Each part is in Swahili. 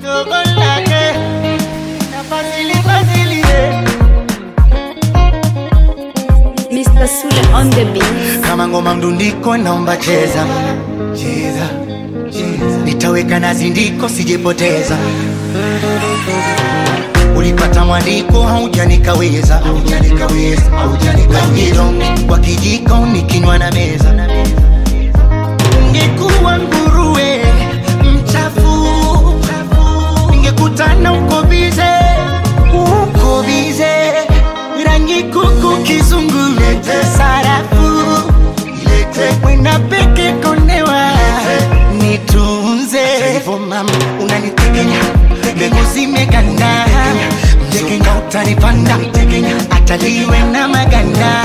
chocolate na fazili fazili yeah. Mr. Sule on the beat. kama ngoma mdundiko naomba cheza cheza cheza nitaweka na zindiko sijepoteza ulipata mwandiko haujanikaweza haujanikaweza haujanikaweza kwa kijiko nikinywa na meza ungekuwa nguruwe mchafu ningekutana uko bize uko bize rangi kuku kizungu lete sarafu lete kwenda peke konewa nitunze hivyo mama unanitegenya mbegu zimeganda mtekenga utanipanda ataliwe na maganda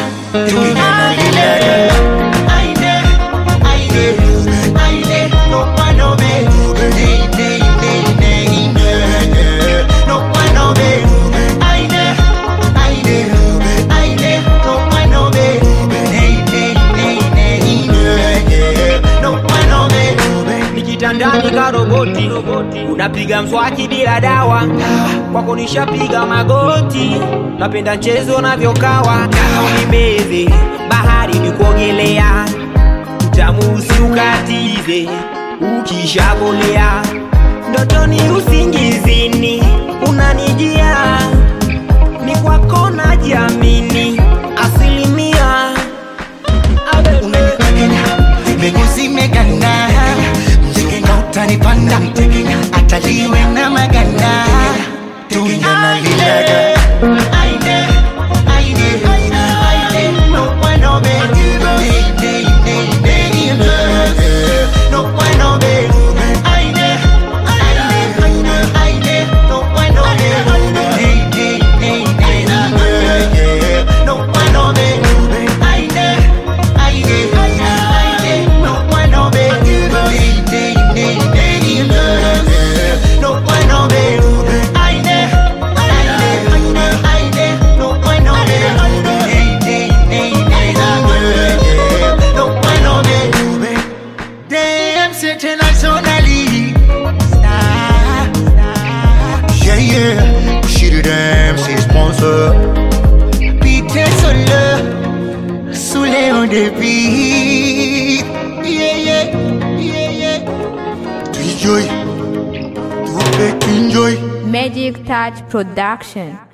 tunalilele aine aine aine no pano be nei nei nei nei no pano be aine aine aine no pano be nei nei nei nei no pano be nikitandani ka roboti unapiga mswaki bila dawa kwako nishapiga magoti napenda mchezo navyokawa unimeze bahari ni kuogelea utamusi ukatize ukishakolea ndotoni usingizini unanijia ni kwako najiamini asilimia unanitegenya mbegu zimeganda mtekenga utanipanda ataliwe na maganda tunyanalilaga aine aine aine no bueno be Nei, nei, nei, nei, no bueno be aine aine aine no bueno be Nei, nei, nei, nei, no bueno be aine aine aine no bueno be Nei, nei, nei, nei, no bueno be aine aine aine no bueno be Nei, nei, nei, nei, no bueno be Damn, internationally Star, star. Yeah, yeah She the damn, c'est sponsor Peter Solo Soulé on the beat Yeah, yeah, yeah, yeah To enjoy To make enjoy Magic Touch Production.